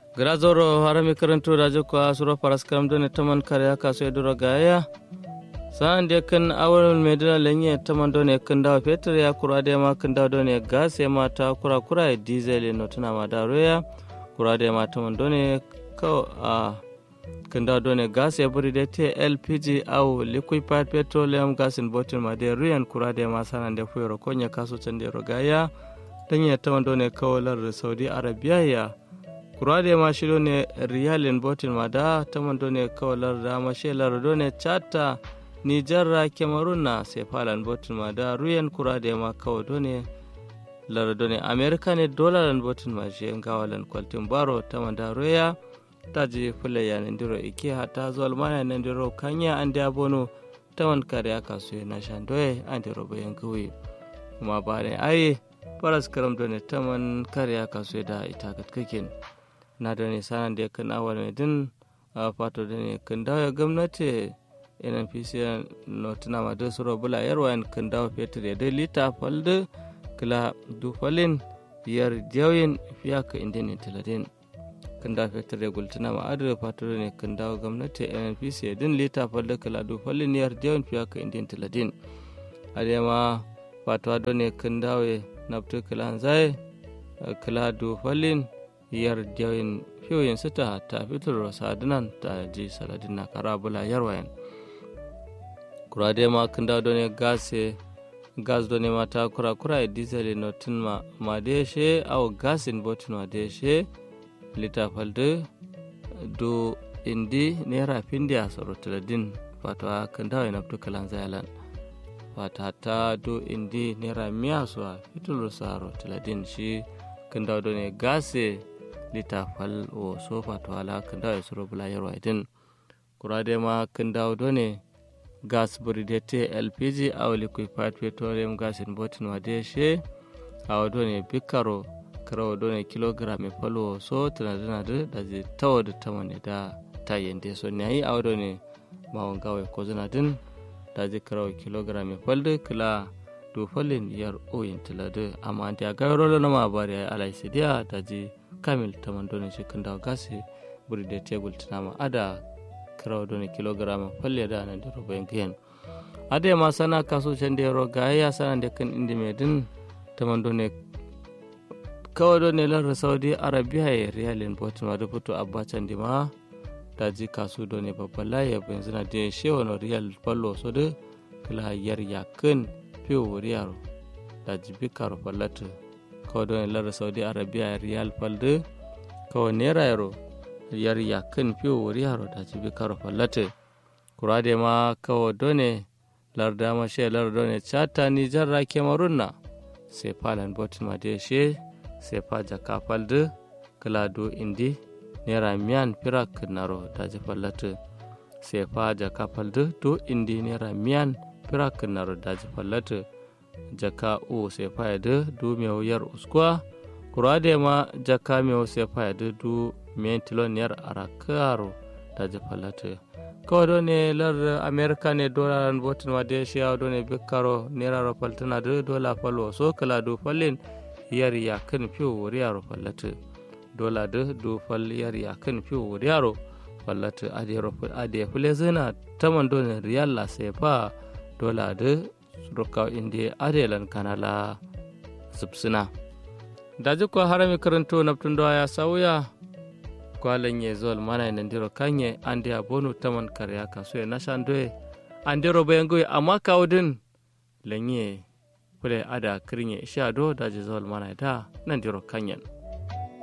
grazoro harami karanto rajo ko suro paras karam done taman kare aka so edoro gaya san de kan awal medina lenye taman done kan dawa peter ya kura de ma kan dawa done gas ya mata kura kura diesel no tuna ma daro ya kura de ma taman done ko a kan dawa done gas ya buri de te lpg au liquefied petroleum gas in bottle ma de ruyan kura de ma sanan de fuyoro konya kaso cande ro gaya danye taman done kawalar saudi arabia ya kurade ma shiro ne riyalin botin ma da taman done kawalar da ma shelar done chata nijarra cameroon na sefalan botin ma da ruyan kurade ma kawa done lar done america ne dolaran botin ma shi gawalan kwaltin baro taman da roya ta je fule ya ndiro ike hata zuwa mana nan ndiro kanya an da bono taman kare aka so na shandoye an ndiro bayan kawai kuma ba ne ai faras karam done taman kare aka so da ita katkakin na da ne sanan da kan awal mai din a fato da ne kan dawo gwamnati nnpc no tuna ma da suro bula yarwa kan dawo fetur ya dai lita falda kila dufalin biyar jawin fiya ka inda ne tiladin kan dawo fetur ya gultuna ma adada fato da ne kan dawo gwamnati nnpc ya din lita falda kila dufalin yar jawin fiya ka inda tiladin adema fato da ne kan dawo naftu kila zai kila dufalin yar jawin fiyoyin sita ta fitar sadunan ta ji saladin na karabula yarwayan kurade ma kan da ne gase gas do ne mata kura kura e diesel no tin ma ma de she au gas in botin ma de she lita falde do indi nera pindi a soro tiladin fata kan da na fito kalan zayalan fata ta do indi nera miya so fitul saro tiladin shi kan da ne gase lita fal o sofa to ala kan dawo suro bula yarwa idin kurade ma kan dawo done gas buridete lpg aw liquefied petroleum gas in botin wade she aw done bikaro karawo done kilogram e falo so tana dana da da je tawo da tamane da ta yende so ne ayi aw done mawon gawe ko zana din da je karawo kilogram e falde kila do falin yar oyin tilade amma anti a gawro na ma bari alai sidiya da je kamil taman doni cikin da gasi buri da tebul tunama ada kirawa doni kilograma falle da nan da rubayin kiyan ada ma sana kaso can da yaro ga ya sana da kan indi mai din taman doni kawai doni lar saudi arabia ya riyalin botin ma da fito abacan di ma da ji kasu doni babban laye yanzu na da shewa na riyal fallo so da kila yar yakin fiyo riyaro da ji bikaro fallata kawai don lar saudi arabia riyal falde kawai naira yaro yar yakin fiyo wuri yaro da ci bi karo fallate kurade ma kawai done lar dama she lar done chata ni jarra kemarun na sai falan botin ma de she sai fa jaka falde kalado indi naira miyan firak naro da ji fallate sai fa jaka falde do indi naira miyan firak naro da ji fallate jaka o sai faya da du meu yar uskwa kurade ma jaka meu sai faya da du men tilon yar arakaro da jafalata kawai do ne lar america ne dola botin wa de shi do ne bikkaro nera ro faltana da dola falo so kala do fallin yar ya kan fiyo riyaro fallata dola da do fal yar ya kan fiyo riyaro fallata ade ro ade fule zina taman do ne riyal la sai fa dola da rokaw inde adelan kanala subsina daji ko harami karanto naptundo ya sauya kwalan ye zol mana ina ndiro kanye ande abonu taman karya kaso ya nashandoe andiro bayangoy amma kawdin lanye kule ada kirinye shado daji zol mana da nan ndiro kanyen